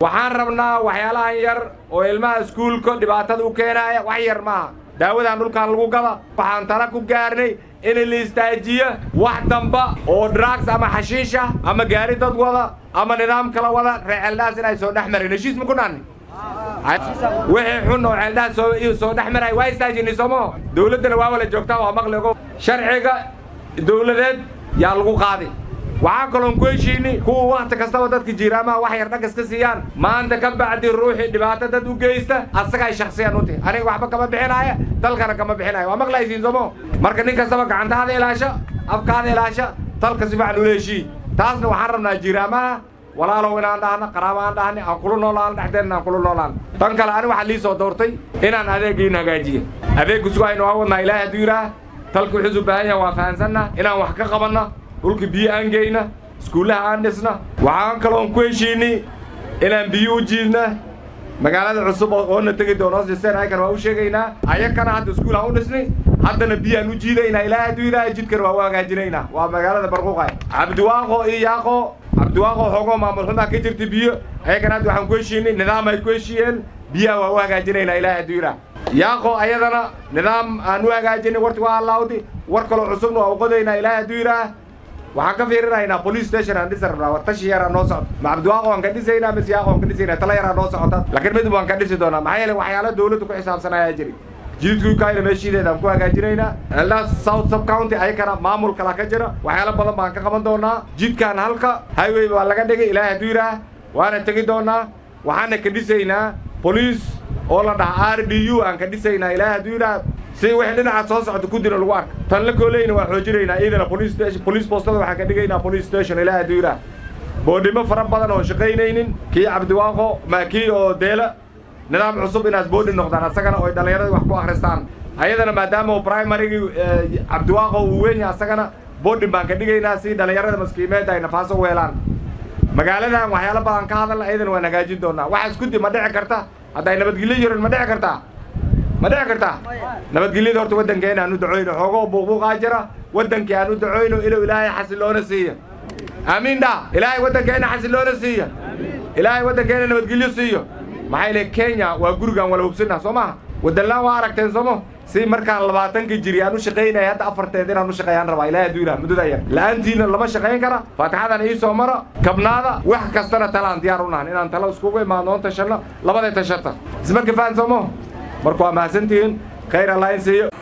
waxaan rabnaa waxyaalahan yar oo ilmaha iskuulka dhibaatada u keenaaya wax yar maaha daawadan dhulkan lagu gada waxaan tala ku gaarnay in la istaajiyo wax damba oo drugs ama xashiisha ama gaari dad wada ama nidaam kala wada reeceeldhaas inay soo dhex marin heshiis ma ku dhaanni wixii xun oo ceeldhaas soo soo dhex maray waa istaajinay soomo dawladdana waa wala joogtaa waa maqligo sharciga dawladeed yaa lagu qaadi waxaa kaloon ku heshiini kuwa wakhti kastaba dadka jiiraamaha wax yar dhagas ka siiyaan maanta ka bacdi ruuxii dhibaato dad u geysta asagay shaksiyan u tihi aniga waxba kama bixinaya dalkana kama bixinaya waa maqlaysiin soomo marka nin kastaba gacantaada ilaasha afkaada ilaasha dalka si fiican ula heshii taasna waxaan rabnaa jiiraamaha walaalow inaan dhahna qaraabo aan dhahni aan kula noolaan dhexdeenna aan kula noolaan tan kale ani waxaa lii soo doortay inaan adeegiin hagaajiyo adeeggu sugaynu waa wadnaa ilaahay hadduu yidhaah dalka wuxuusu baahan yahay waa fahansanna inaan wax ka qabanna dhulka biyo aan geyna iskuullaha aan dhisna waxaan kaloon ku heshiinay inaan biyo u jiidna magaalada cusub oona tegi doono siseen ayakan waa u sheegaynaa ayakana hadda iskuul aan u dhisnay haddana biyaan u jiidaynaa ilaahay hadduu yidhaah jidkana waa u hagaajinaynaa waa magaalada barquuqay cabdiwaaqo iyo yaaqo cabdiwaaqo xoogoo maamul xumaa ka jirta biyo ayakana hadda waxaan ku heshiinay nidaam ay ku heshiiyeen biyaha waa u hagaajinaynaa ilaahay hadduu yidhaah yaaqo ayadana nidaam aan u hagaajinay warti waa allaawdi war kaloo cusubna waa u qodaynaa ilaahay hadduu yidhaah waxaan ka fiirinaynaa police station aan dhisi rabnaa war tashi yaraa noo socdo ma cabdiwaaqo waan ka dhisaynaa mise yaaqo waan ka dhisaynaa tala yaraa noo socota laakiin midib waan ka dhisi doonaa maxaa yeele waxyaala dawladda ku xisaabsan ayaa jiri jididku kaayna meeshiideeda aan ku hagaajinaynaa eldaas south sub county ayakana maamul kala ka jira waxyaalo badan baan ka qaban doonaa jidkan halka highway baa laga dhigay ilaahay hadduu yidhaah waana tegi doonaa waxaana ka dhisaynaa police oo la dhaha r d u aan ka dhisaynaa ilaahay hadduu yidhaah si wixii dhinacaad soo socda kudina lagu arka tan la kooleyna waa xoojinaynaa iyadana police station police postada waxaan ka dhigaynaa police station ilaahay hadduu yidhaah boodhimo fara badan oo shaqaynaynin kii cabdiwaaqo ma kii oo deela nidaam cusub inaas boodhi noqdaan asagana oy dhallinyaradii wax ku akhristaan ayadana maadaama uu primarygii cabdiwaaqo uu weyn yahay asagana boodhin baan ka dhigaynaa si dhallinyarada maskiimeedda ay nafaaso u helaan magaaladan waxyaalo badan ka hadalna ayadana waan hagaajin doonaa waxa iskudi ma dhici karta hadday nabadgelyo jirin ma dhici kartaa ma dhici kartaa nabadgelyada horta waddankeena aan u ducoyno xoogoo buuqbuuqaa jira waddankii aan u ducoyno inuu ilaahay xasiloona siiyo aamiin dha ilaahay waddankeena xasiloona siiyo ilaahay waddankeena nabadgelyo siiyo maxaa yeele kenya waa gurigaan wala hubsinah soo maha waddanlaan waa aragteen soomo si markaan labaatankii jiri aan u shaqaynaya hadda afarteed inaan u shaqeeyaan rabaa ilahay hadduu yidhaha muddada yar la'aantiina lama shaqayn kara faatixadan ii soo maro kabnaada wax kastana talaan diyaar u nahan inaan talo iskugu imaadnoon tashanno labaday tashata ismarka fahan soomo marka waa mahadsantihiin khayr allah in siiyo